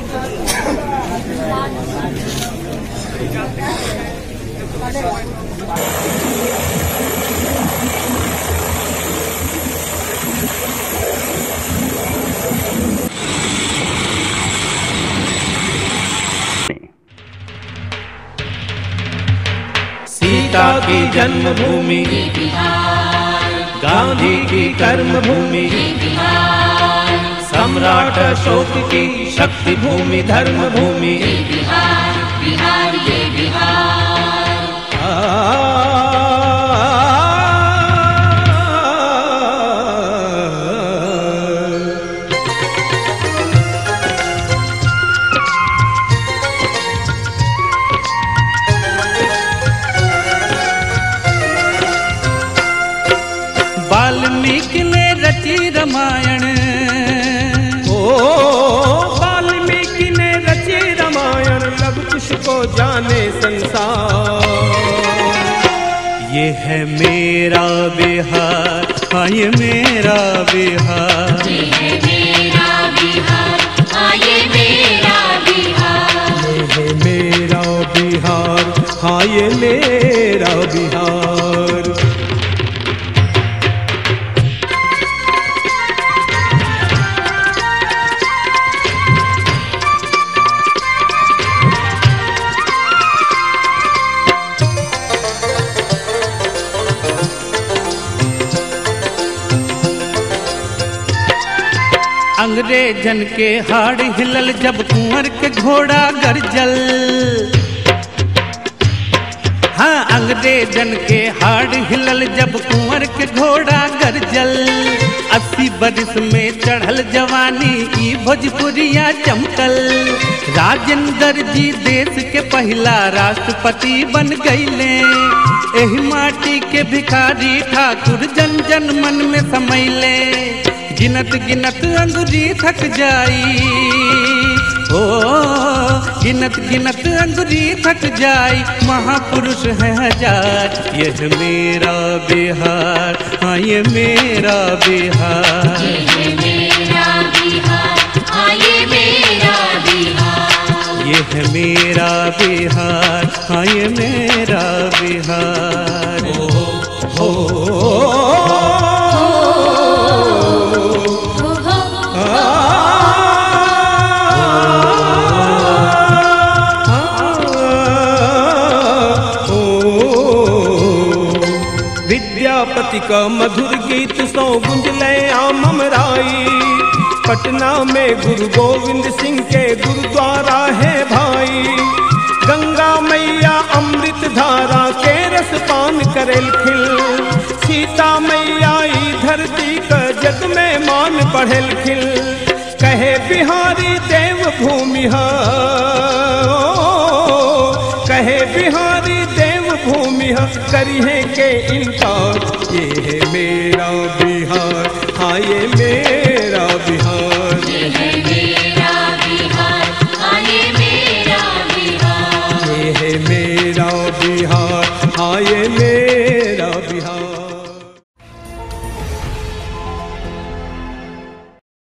सीता की जन्मभूमि गांधी की कर्मभूमि सम्राट अशोक की शक्ति भूमि धर्म भूमि वाल्मीकि ने रची रामायण ओ वाल्मीकि ने रची रामायण लब कुश को जाने संसार ये है मेरा बिहार हाँ ये मेरा बिहार ये मेरा बिहार हाँ ये मेरा बिहार ये है मेरा बिहार हाँ ये मेरा बिहार अंग्रेजन के हाड़ हिलल जब कुंवर के घोड़ा गरजल हाँ अंग्रेजन के हाड़ हिलल जब कुंवर के घोड़ा गरजल अस्सी बरिस में चढ़ल जवानी ई भोजपुरिया चमकल राजेंद्र जी देश के पहला राष्ट्रपति बन गईले एही माटी के भिखारी ठाकुर जन जन मन में समैले गिनत गिनत अंगुरी थक जाई ओ गिनत गिनत अंगुरी थक जाई महापुरुष है हजार यह मेरा बिहार हाँ ये मेरा बिहार ये मेरा बिहार हाँ ये मेरा बिहार ये है मेरा बिहार हाँ ये मेरा बिहार हो हो विद्यापति का मधुर गीत सौ गुंजले आम अमराई पटना में गुरु गोविंद सिंह के गुरुद्वारा है भाई गंगा मैया अमृत धारा के रस पान करेल खिल सीता मैया ई धरती का जग में मान बढ़ेल खिल कहे बिहारी देव भूमि हा कहे बिहारी देव भूमि हा करिए के इनकार ये है मेरा बिहार हाँ ये मेरा